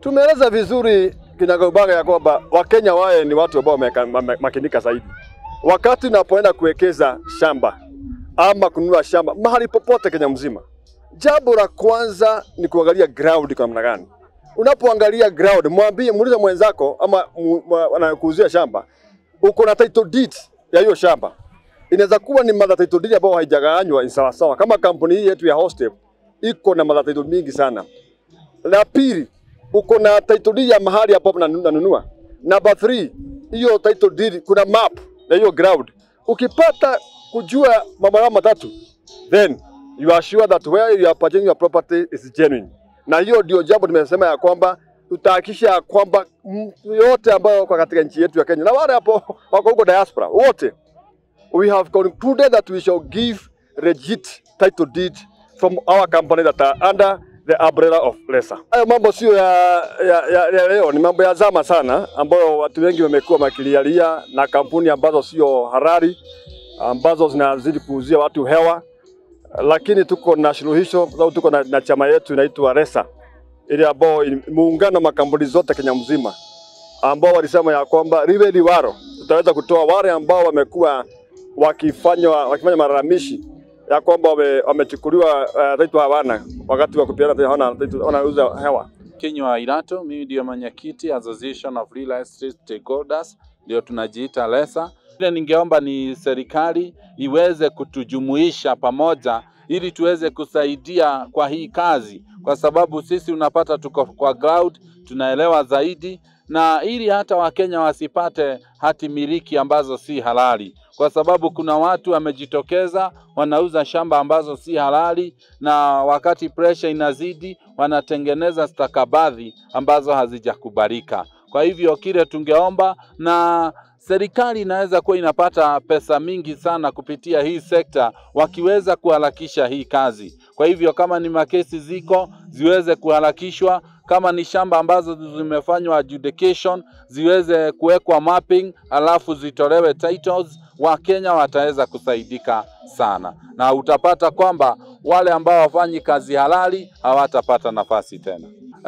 Tumeeleza vizuri kinagaubaga ya kwamba Wakenya waye ni watu ambao wamemakinika zaidi. Wakati unapoenda kuwekeza shamba ama kununua shamba mahali popote Kenya mzima, jambo la kwanza ni kuangalia ground kwa namna gani. Unapoangalia ground, mwambie, muulize mwenzako ama anayekuuzia shamba, uko na title deed ya hiyo shamba. Inaweza kuwa ni mother title deed ambayo haijagawanywa ni sawa sawa, kama kampuni hii yetu ya Hostep iko na mother title mingi sana. La pili, uko na title deed ya mahali hapo nanunua. Number 3, hiyo title deed kuna map ya hiyo ground. Ukipata kujua mambo hayo matatu, then you are sure that where you are purchasing your property is genuine. Na hiyo ndio jambo tumesema ya kwamba tutahakikisha ya kwamba mtu yote ambayo wako katika nchi yetu ya Kenya na wale hapo wako huko diaspora wote, we have concluded that we shall give legit title deed from our company that are under the umbrella of LESA. Hayo mambo sio ya, ya, ya, ya leo, ni mambo ya zama sana, ambayo watu wengi wamekuwa makilialia na kampuni ambazo sio halali ambazo zinazidi kuuzia watu hewa, lakini tuko na suluhisho sababu tuko na, na chama yetu inaitwa LESA ile ambao muungano makampuni zote Kenya mzima ambao walisema ya kwamba liwe liwalo, tutaweza kutoa wale ambao wamekuwa wakifanya wakifanya malalamishi ya kwamba wamechukuliwa uh, title hawana wakati wa kupeana hawana wanauza hewa. Kinywa Irato, mimi ndio mwenyekiti Association of Real Estate Stakeholders, ndio tunajiita LESA. Ile ningeomba ni serikali iweze kutujumuisha pamoja ili tuweze kusaidia kwa hii kazi, kwa sababu sisi unapata tuko kwa ground, tunaelewa zaidi, na ili hata Wakenya wasipate hati miliki ambazo si halali, kwa sababu kuna watu wamejitokeza wanauza shamba ambazo si halali, na wakati pressure inazidi wanatengeneza stakabadhi ambazo hazijakubalika. Kwa hivyo kile tungeomba na serikali inaweza kuwa inapata pesa mingi sana kupitia hii sekta wakiweza kuharakisha hii kazi. Kwa hivyo kama ni makesi ziko ziweze kuharakishwa, kama ni shamba ambazo zimefanywa adjudication ziweze kuwekwa mapping, alafu zitolewe titles. Wakenya wataweza kusaidika sana, na utapata kwamba wale ambao wafanyi kazi halali hawatapata nafasi tena.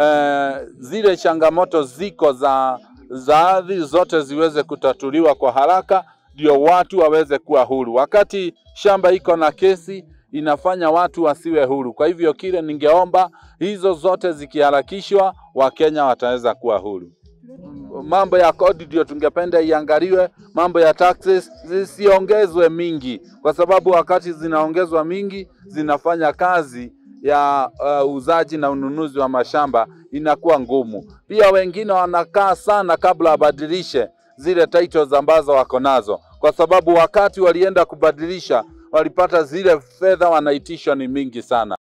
E, zile changamoto ziko za za ardhi zote ziweze kutatuliwa kwa haraka, ndio watu waweze kuwa huru. Wakati shamba iko na kesi inafanya watu wasiwe huru. Kwa hivyo kile ningeomba hizo zote zikiharakishwa, Wakenya wataweza kuwa huru. Mambo ya kodi ndio tungependa iangaliwe, mambo ya taxes zisiongezwe mingi, kwa sababu wakati zinaongezwa mingi zinafanya kazi ya uuzaji uh, na ununuzi wa mashamba inakuwa ngumu. Pia wengine wanakaa sana kabla wabadilishe zile titles ambazo wako nazo, kwa sababu wakati walienda kubadilisha walipata zile fedha wanaitishwa ni mingi sana.